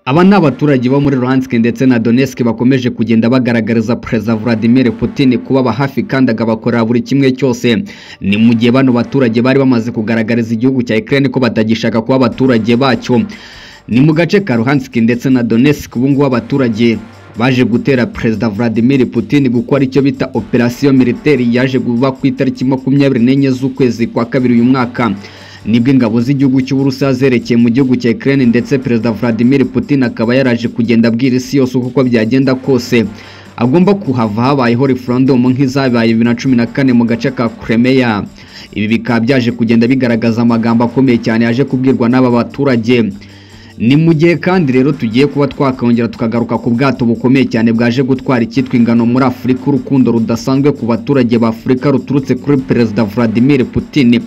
Aba ni abaturage bo muri Luhansk ndetse na Donetsk bakomeje kugenda bagaragariza Perezida Vladimir Putin kubaba hafi kandi agabakorera buri kimwe cyose. Ni mu gihe bano baturage bari bamaze kugaragariza igihugu cya Ukraine ko batagishaka kuba abaturage bacyo. Ni mu gace ka Luhansk ndetse na Donetsk ubu ngubu abaturage baje gutera Perezida Vladimir Putin gukora icyo bita operasiyo militeri yaje kuba ku itariki makumyabiri n'enye z'ukwezi kwa kabiri uyu mwaka. nibwo ingabo z'igihugu cy'Uburusiya zerekeye mu gihugu cya Ukraine ndetse Perezida Vladimir Putin akaba yaraje kugenda abwira isi yose uko byagenda kose agomba kuhava habayeho referendum nk'izabaye bibiri na cumi na kane mu gace ka Crimea ibi bikaba byaje kugenda bigaragaza amagambo akomeye cyane yaje kubwirwa n'aba baturage ni mu gihe kandi rero tugiye kuba twakongera tukagaruka ku bwato bukomeye cyane bwaje gutwara icyitwa ingano muri afurika urukundo rudasanzwe ku baturage ba afurika ruturutse kuri perezida vladimir putin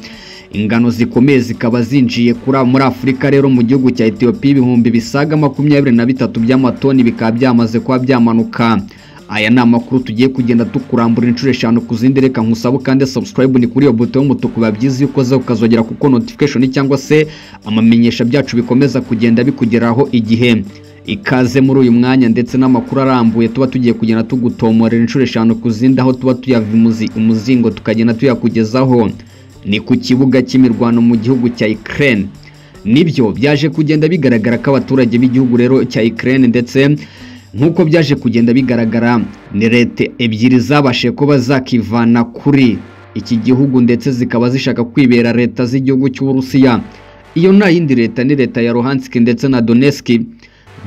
ingano zikomeye zikaba zinjiye kuri muri afurika rero mu gihugu cya etiyopiya ibihumbi bisaga makumyabiri na bitatu by'amatoni bikaba byamaze kuba byamanuka aya ni amakuru tugiye kugenda tukurambura inshuro eshanu ku zindi reka nkusabe kandi subscribe ni kuri iyo buto y'umutuku biba byiza iyo ukoze ukazogera kuko notification cyangwa se amamenyesha byacu bikomeza kugenda bikugeraho igihe ikaze muri uyu mwanya ndetse n'amakuru arambuye tuba tugiye kugenda tugutomorera inshuro eshanu ku zindi aho tuba tuyava imuzi- umuzingo tukagenda tuyakugezaho ni ku kibuga cy'imirwano mu gihugu cya Ukraine nibyo byaje kugenda bigaragara ko abaturage b'igihugu rero cya Ukraine ndetse nk'uko byaje kugenda bigaragara ni leta ebyiri zabashe kuba zakivana kuri iki gihugu ndetse zikaba zishaka kwibera leta z'igihugu cy'Uburusiya iyo nta yindi leta ni leta ya Luhansk ndetse na Donetsk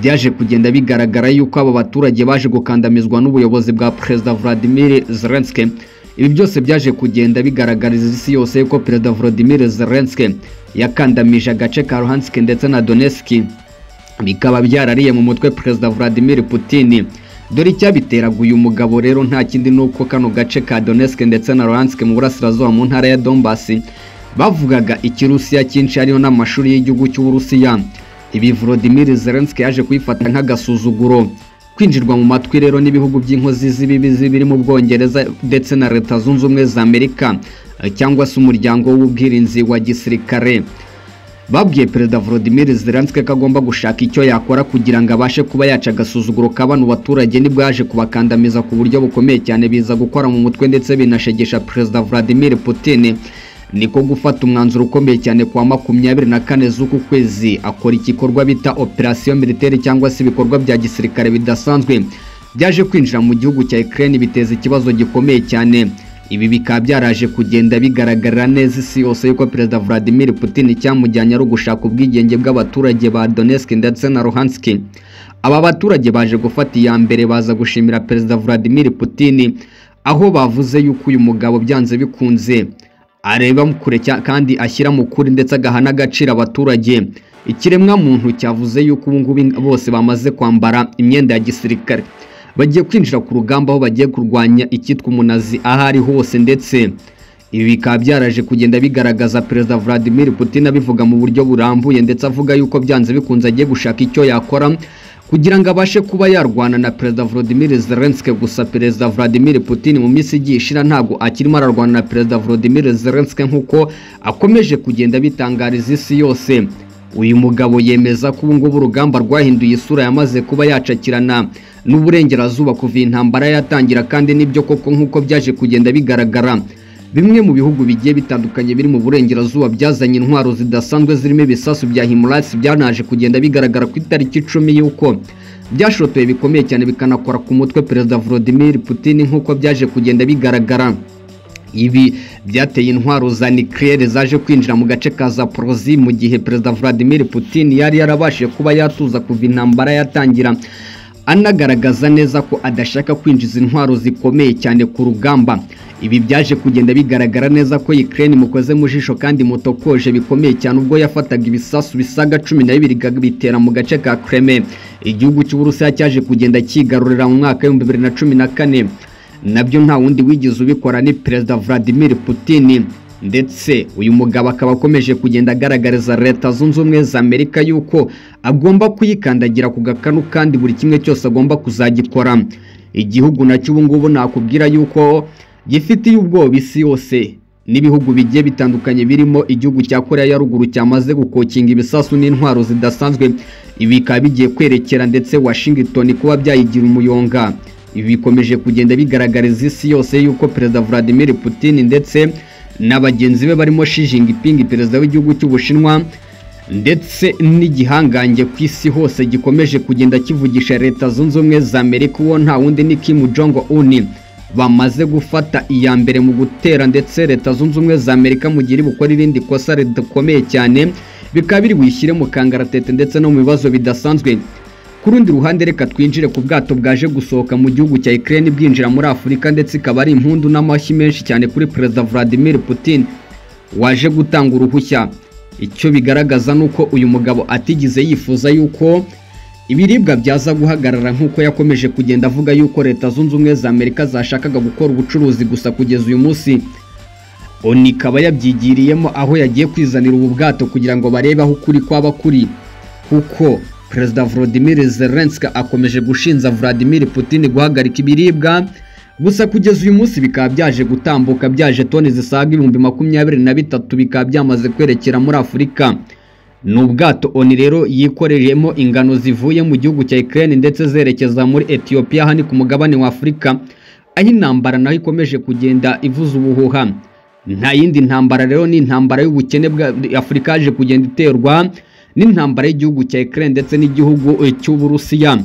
byaje kugenda bigaragara yuko abo baturage baje gukandamizwa n'ubuyobozi bwa Perezida Vladimir Zelensky ibi byose byaje kugenda bigaragariza isi yose ko Perezida Vladimir Zelensky yakandamije agace ka Luhansk ndetse na Donetsk bikaba byarariye mu mutwe perezida Vladimir Putin dore icyabiteraga uyu mugabo rero nta kindi nuko kano gace ka Donetsk ndetse na Luhansk mu burasirazuba mu ntara ya Donbass bavugaga ikirusiya cyinshi hariyo n'amashuri y'igihugu cy'Uburusiya ibi Volodymyr Zelensky yaje kuyifata nk'agasuzuguro kwinjirwa mu matwi rero n'ibihugu by'inkozi z'ibibi zibiri mu Bwongereza ndetse na Leta Zunze Ubumwe za Amerika eh, cyangwa se umuryango w'ubwirinzi wa gisirikare babwiye perezida Volodymyr Zelensky ko agomba gushaka icyo yakora kugira ngo abashe kuba yaca agasuzuguro ka bano baturage nibwo yaje kubakandamiza ku buryo bukomeye cyane biza gukora mu mutwe ndetse binashegesha perezida Vladimir Putin niko gufata umwanzuro ukomeye cyane kwa makumyabiri na kane z'uku kwezi akora igikorwa bita operasiyo militeri cyangwa se ibikorwa bya gisirikare bidasanzwe byaje kwinjira mu gihugu cya Ukraine biteza ikibazo gikomeye cyane ibi bikaba byaraje kugenda bigaragarira neza isi yose yuko perezida Vladimir Putin icyamujyanye ari ugushaka ubwigenge bw'abaturage ba Donetsk ndetse na Luhansk aba baturage baje gufata iya mbere baza gushimira perezida Vladimir Putin aho bavuze yuko uyu mugabo byanze bikunze areba mu kure cya- kandi ashyira mu kuri ndetse agaha n'agaciro abaturage ikiremwa muntu cyavuze yuko ubu ngubu in- bose bamaze kwambara imyenda ya gisirikare bagiye kwinjira ku rugamba aho bagiye kurwanya icyitwa umunazi aho ari hose ndetse ibi bikaba byaraje kugenda bigaragaza perezida Vladimir Putin abivuga mu buryo burambuye ndetse avuga yuko byanze bikunze agiye gushaka icyo yakora kugira ngo abashe kuba yarwana na perezida Volodymyr Zelensky gusa perezida Vladimir Putin mu minsi igiye ishira ntabwo akirimo ararwana na perezida Volodymyr Zelensky nk'uko akomeje kugenda bitangariza isi yose uyu mugabo yemeza ko ubu ngubu urugamba rwahinduye isura yamaze kuba yacakirana n'uburengerazuba kuva iyi ntambara yatangira kandi nibyo koko nk'uko byaje kugenda bigaragara Bimwe mu bihugu bigiye bitandukanye biri mu burengerazuba byazanye intwaro zidasanzwe zirimo ibisasu bya Himalayas byanaje kugenda bigaragara ku itariki icumi y'uko byashotoye bikomeye cyane bikanakora ku mutwe Perezida Vladimir Putin nk'uko byaje kugenda bigaragara. Ibi byateye intwaro za nucleaire zaje kwinjira mu gace ka Zaporozhye mu gihe Perezida Vladimir Putin yari yarabashije kuba yatuza kuva intambara yatangira anagaragaza neza ko adashaka kwinjiza intwaro zikomeye cyane ku rugamba. Ibi byaje kugenda bigaragara neza ko Ukraine mukoze mu jisho kandi mutokoje bikomeye cyane ubwo yafataga ibisasu bisaga cumi na bibiri bitera mu gace ka Crimea. Igihugu cy'Uburusiya cyaje kugenda cyigarurira mu mwaka w'ibihumbi bibiri na cumi na kane nabyo nta wundi wigeze ubikora ni perezida Vladimir Putin ndetse uyu mugabo akaba akomeje kugenda agaragariza leta zunze ubumwe za Amerika yuko agomba kuyikandagira ku gakanu kandi buri kimwe cyose agomba kuzagikora igihugu nacyo ubu ngubu nakubwira yuko gifitiye ubwoba isi yose n'ibihugu bigiye bitandukanye birimo igihugu cya Korea ya ruguru cyamaze gukokinga ibisasu n'intwaro zidasanzwe ibi bikaba bigiye kwerekera ndetse Washington kuba byayigira umuyonga ibi bikomeje kugenda bigaragariza isi yose yuko perezida Vladimir Putin ndetse na bagenzi be barimo Xi Jinping perezida w'igihugu cy'Ubushinwa ndetse n'igihangange ku isi hose gikomeje kugenda kivugisha leta zunze ubumwe za amerika uwo nta wundi ni Kim Jong Un bamaze gufata iya mbere mu gutera ndetse leta zunze ubumwe za amerika mu gihe iri bukora irindi kosa ridakomeye cyane bikaba biri buyishyire mu kangaratete ndetse no mu bibazo bidasanzwe ku rundi ruhande reka twinjire ku bwato bwaje gusohoka mu gihugu cya Ukraine bwinjira muri Afurika ndetse ikaba ari impundu n'amashyi menshi cyane kuri perezida Vladimir Putin waje gutanga uruhushya icyo bigaragaza ni uko uyu mugabo atigeze yifuza yuko ibiribwa byaza guhagarara nk'uko yakomeje kugenda avuga yuko leta zunze ubumwe za amerika zashakaga gukora ubucuruzi gusa kugeza uyu munsi oni ikaba yabyigiriyemo aho yagiye kwizanira ubu bwato kugira ngo barebe aho ukuri kwaba kuri kuko perezida Volodymyr Zelensky akomeje gushinja Vladimir Putin guhagarika ibiribwa gusa kugeza uyu munsi bikaba byaje gutambuka byaje toni zisaga ibihumbi makumyabiri na bitatu bikaba byamaze kwerekera muri afurika ni ubwato oni rero yikoreyemo ingano zivuye mu gihugu cya Ukraine ndetse zerekeza muri Ethiopia hani ku mugabane wa Afurika aho intambara nayo ikomeje kugenda ivuza ubuhuha nta yindi ntambara rero ni intambara y'ubukene bwa Afurika yaje kugenda iterwa n'intambara y'igihugu cya Ukraine ndetse n'igihugu cy'Uburusiya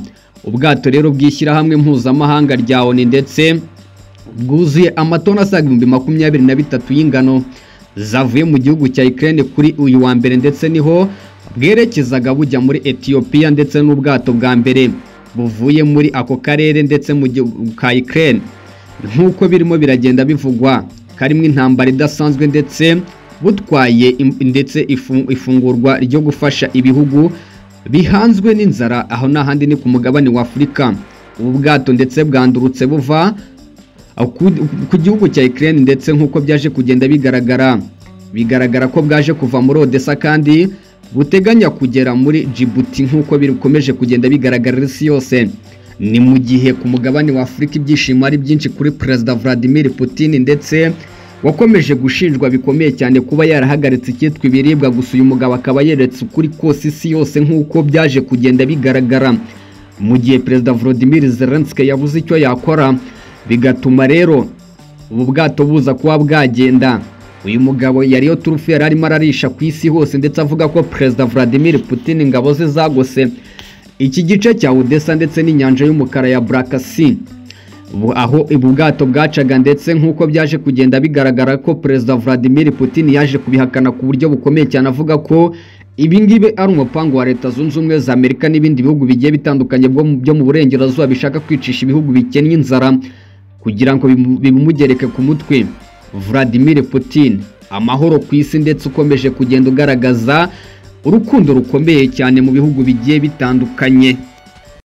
ubwato rero bw'ishyirahamwe mpuzamahanga rya ONU ndetse bwuzuye amatoni asaga ibihumbi makumyabiri na bitatu y'ingano zavuye mu gihugu cya Ukraine kuri uyu wa mbere ndetse niho bwerekezaga bujya muri Ethiopia ndetse n'ubwato bwa mbere buvuye muri ako karere ndetse mu gihugu ka Ukraine nk'uko birimo biragenda bivugwa karimo intambara idasanzwe ndetse butwaye ndetse ifungurwa ryo gufasha ibihugu bihanzwe n'inzara aho n'ahandi ni ku mugabane wa afurika ubu bwato ndetse bwandurutse buva ku gihugu cya Ukraine ndetse nk'uko byaje kugenda bigaragara bigaragara ko bwaje kuva muri Odessa kandi buteganya kugera muri Djibouti nk'uko bikomeje kugenda bigaragarira isi yose ni mu gihe ku mugabane wa afurika ibyishimo ari byinshi kuri perezida Vladimir Putin ndetse wakomeje gushinjwa bikomeye cyane kuba yarahagaritse icyitwa ibiribwa gusa uyu mugabo akaba yeretse ukuri kose isi yose nk'uko byaje kugenda bigaragara mu gihe perezida Volodymyr Zelensky yabuze icyo yakora bigatuma rero ubu bwato buza kuba bwagenda uyu mugabo yariyo turufu yari arimo ararisha ku isi hose ndetse avuga ko perezida Vladimir Putin ingabo ze zagose iki gice cya Odessa ndetse n'inyanja y'umukara ya Black Sea aho ubu bwato bwacaga ndetse nk'uko byaje kugenda bigaragara ko perezida Vladimir Putin yaje kubihakana ku buryo bukomeye cyane avuga ko ibingibi ari umupango wa leta zunze ubumwe za amerika n'ibindi bihugu bigiye bitandukanye byo mu burengerazuba bishaka kwicisha ibihugu bikennye inzara kugira ngo bimugereke ku mutwe Vladimir Putin amahoro ku isi ndetse ukomeje kugenda ugaragaza urukundo rukomeye cyane mu bihugu bigiye bitandukanye